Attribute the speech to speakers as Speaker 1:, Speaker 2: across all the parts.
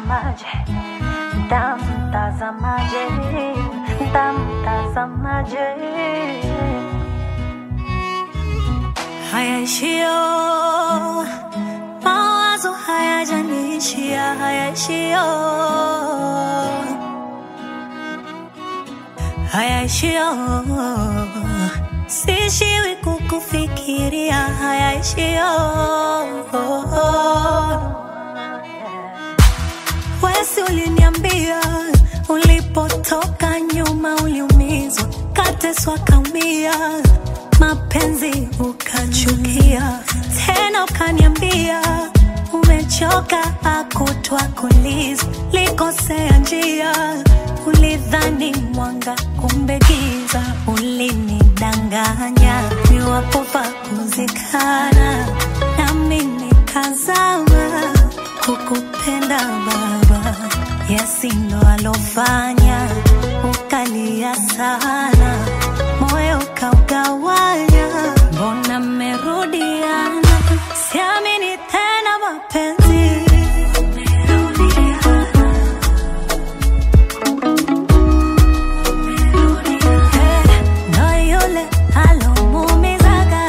Speaker 1: Ntamtazamaje, ntamtazamaje, ntamtazamaje.
Speaker 2: hayaishio mawazo hayajanishia hayaishio hayaishio sishiwi kukufikiria hayaishio wesi uliniambia ulipotoka nyuma uliumizwa kateswa kaumia mapenzi ukachukia tena ukaniambia umechoka akutwa kuliza likosea njia ulidhani mwanga kumbe giza ulinidanganya niwapopa kuzikana nami nikazama kukupenda baba yesi ndo alofanya ukalia sana moyo ukaugawanya mbona mmerudiana siamini tena mapenzi Eh, ndo yule alomuumizaga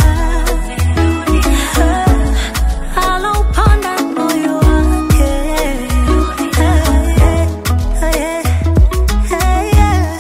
Speaker 2: Eh, alauponda moyo wake Eh, eh, eh, eh, yeah.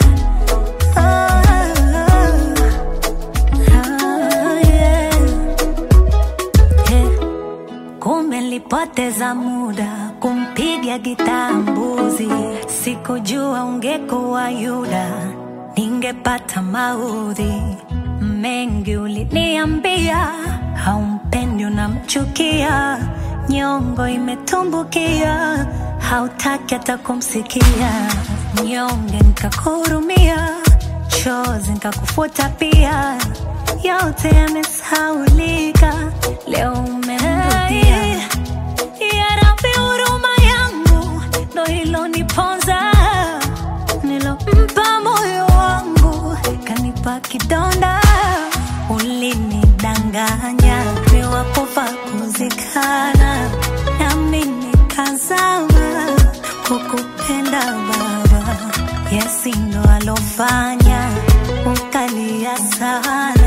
Speaker 2: Kumbe nilipoteza muda kumpiga gitaa mbuzi, sikujua ungekuwa Yuda, ningepata maudhi mengi. Uliniambia haumpendi, unamchukia, nyongo imetumbukia, hautaki hata kumsikia, nyonge nikakuhurumia, chozi nikakufuta pia, yote yamesaulika, leo umerudia. Ya Rabbi, huruma yangu ndo iloniponza, nilompa moyo wangu kanipa kidonda. Ulinidanganya niwapofa kuzikana, nami nikazama kukupenda Baba. Yesi ndo alofanya ukalia sana